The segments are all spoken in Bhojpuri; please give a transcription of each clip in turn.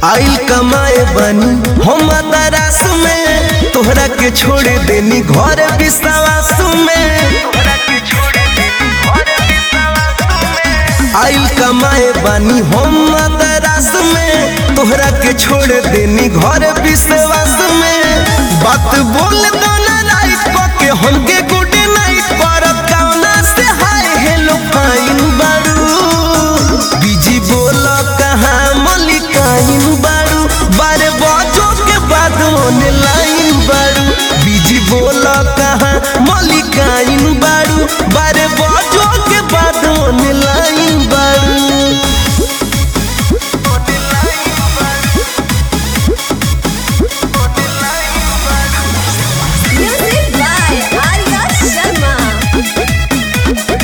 आइल कमाए बनी हम तरास में तोहरा के छोड़ देनी घर विश्वास में आइल कमाए बानी हम तरास में तोहरा के छोड़ देनी घर विश्वास में बात बोल दो ना राइट के हमके गुड नाइट पर कौना से हाय हेलो फाइन बारू बिजी बोल कहाँ मलिकाइन बारू बारे बजो के बाद ऑनलाइन बारू बिजी बोल कहाँ मलिकाइन बारू बारे बजो के बाद ऑनलाइन बारू Music by Arya Sharma.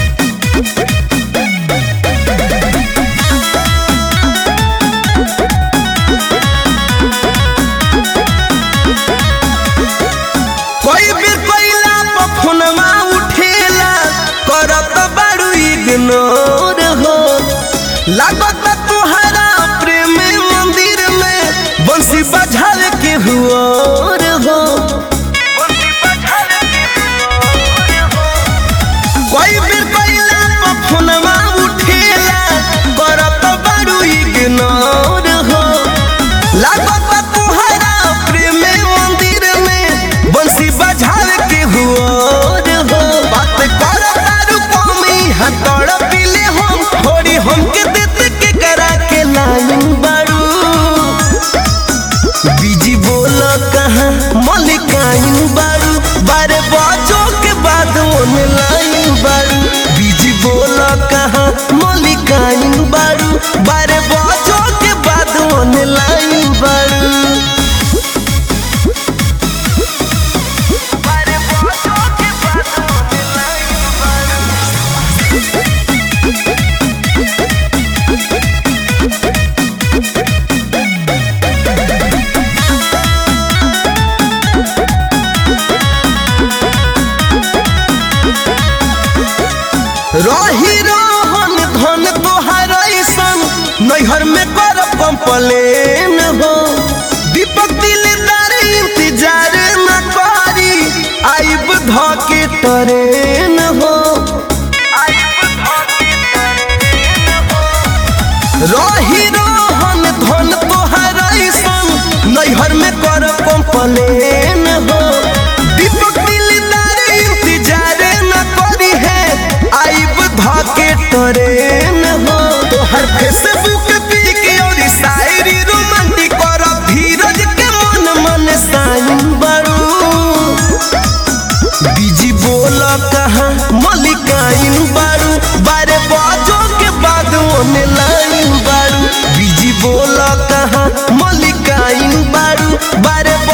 कोई भी कोइला पर फोनवा उठेला करत बारू इग्नोर हो लागत तुहरा प्रेम मंदिर में बंसी बजाल के हुआर हो कोई भी कोइला पर फोनवा उठेला करत बारू इग्नोर हो लागत तुहरा प्रेम मंदिर में बंसी बजाल के हुआर हो बात कर तारू कमी हतड़ पीले हम थोड़ी हमके देत के करा के लाइन बारू बिजी बोल कहाँ मलिकाइन बारू बारे बजो के बाद ऑनलाइन बारू बिजी बोल कहाँ मलिकाइन बारू बारे बजो के बाद ऑनलाइन बारू रही रहन धन तोहार ऐसन नैहर में कर कंपलेन हो दीपक दिलदार इंतजार न करी आइब धके ट्रेन हो रही रहन धन तोहार ऐसन नैहर में कर कंपलेन हो दीपक दिलदार इंतजार न करी है आइब धके ट्रेन हो तोहर फेसबुक पिक और शायरी रोमांटिक कर धीरज के मन मन साइन बड़ू बिजी बोल कहाँ मलिकाइन बारू बारे बजो के बाद ऑनलाइन बारू बिजी बोल कहाँ मलिकाइन बारू बारे